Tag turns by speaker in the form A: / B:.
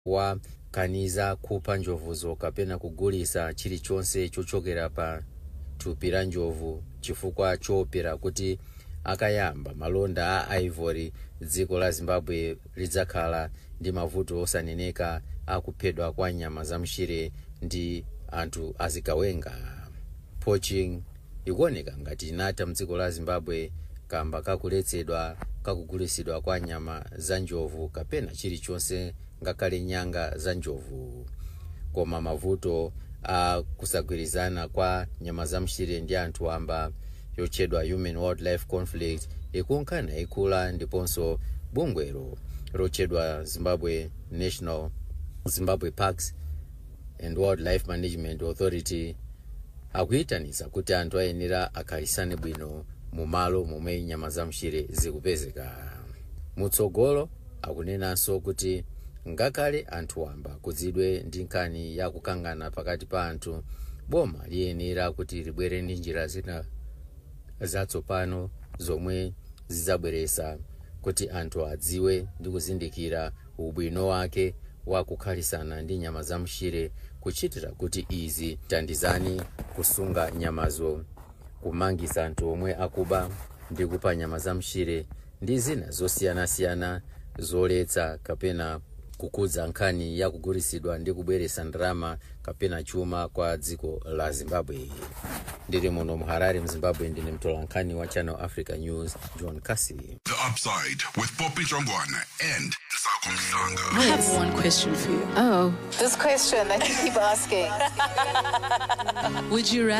A: wakaniza kupha njovuzo kapena kugulisa chilichonse chochokera pa thupi la njovu chifukwa choopera kuti akayamba malonda a ivory dziko la zimbabwe lidzakhala ndi mavuto osaneneka akuphedwa kwa nyama zam'mchire ndi anthu azigawenga poaching ikuoneka ngati inatha mdziko la zimbabwe kamba kakuletsedwa kakugulisidwa kwa nyama za njovu kapena chilichonse ngakhale nyanga za njovu koma mavuto a kusagwirizana kwa nyama zam'mchire ndi anthu amba yotchedwa human wildlife conflict ikunkhana ikula ndiponso bungwelo lotchedwa zimbabwe national zimbabwe parks and wildlife management authority akuyitanitsa kuti anthu ayenera akhalisane bwino mu malo momwe nyama zam'mchire zikupezeka mutsogolo akunenanso kuti ngakhale anthu wamba kudzidwe ndi nkhani ya kukangana pakati pa anthu boma liyenera kuti libwere ndi njira zina zatsopano zomwe zidzabweresa kuti anthu adziwe ndi kuzindikira ubwino wake wa kukhalisana ndi nyama zam'mchire kuchitira kuti izi tandizani kusunga nyamazo kumangisa anthu omwe akuba ndi kupha nyama zam'mchire ndi zina zosiyanasiyana zoletsa kapena kukudza nkhani ya kugulisidwa ndi kubweresa ndalama kapena chuma kwa dziko la zimbabwe ndili muno mu harare mzimbabwe ndine mtolankhani wa channel africa news john casey
B: The Upside with Poppy Jongwana and Sako Mhlanga.
C: I have one question for you.
D: Oh.
E: This question that you keep asking.
C: Would you rather